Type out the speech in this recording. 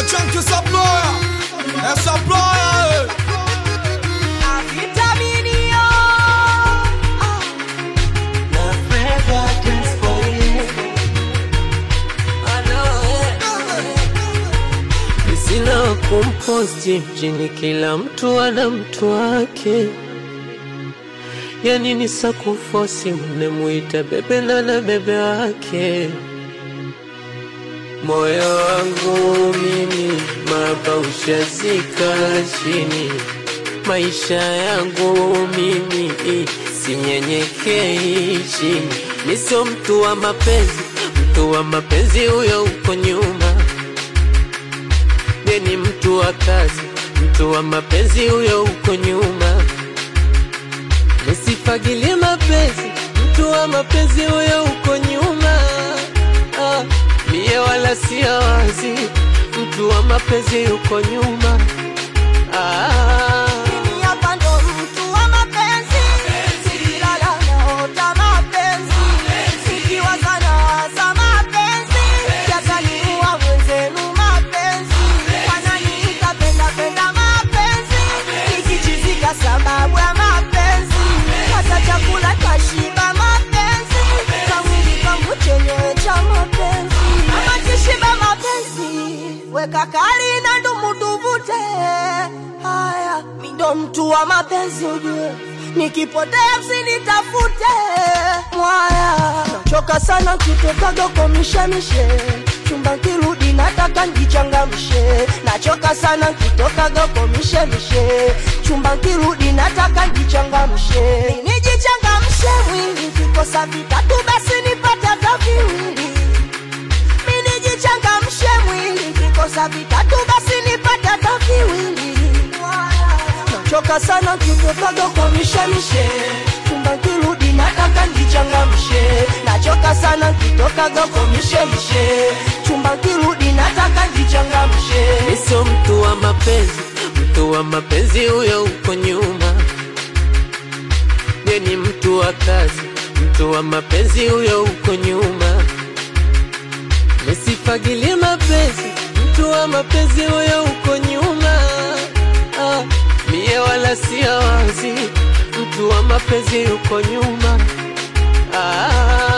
Chunky Supplier, eh, Supplier, eh. Sina kumposti mjini, kila mtu ana mtu wake. Yani ni sakufosi mnemuita bebe na na bebe wake. Moyo wangu mimi maba ushazika chini, maisha yangu mimi sinyenyekei chini. Mi sio mtu wa mapenzi, mtu wa mapenzi huyo uko nyuma Ye ni mtu wa kazi, mtu wa mapenzi huyo uko nyuma. Nisifagilie mapenzi, mtu wa mapenzi huyo uko nyuma. Ah, mie wala sia wazi, mtu wa mapenzi uko nyuma. Ah, Mimi hapa ndo mtu wa mapenzi, nikilala naota mapenzi, nikiwaza nawaza mapenzi, yataniua mwenzenu mapenzi, wananiita penda penda mapenzi, nikichizika sababu ya mapenzi, hata chakula tashiba mapenzi, kamwili kangu chenyewe cha mapenzi, ama kishiba mapenzi, weka kali na ndumu tuvute haya, mi ndo mtu wa mapenzi ujue, nikipotea msinitafute mwaya, nachoka sana kitokaga kwa mishemishe chumba kirudi nataka njichangamshe, nachoka sana kitokaga kwa mishemishe chumba kirudi nataka njichangamshe, nijichangamshe mwili, kikosa vitatu basi nipate hata viwili mimi nijichangamshe mwili, kikosa vitatu basi nipate hata viwili. Nachoka sana kitokaga kwa mishemishe, chumba kirudi nataka njichangamshe. Nachoka sana kitokaga kwa mishemishe, chumba kirudi nataka njichangamshe. mi sio mtu wa mapenzi, mtu wa mapenzi huyo uko nyuma. Ye ni mtu wa kazi, mtu wa mapenzi huyo uko nyuma. Nisifagilie mapenzi, mtu wa mapenzi huyo uko nyuma. Ah, mie wala sia wazi, mtu wa mapenzi uko nyuma. Ah,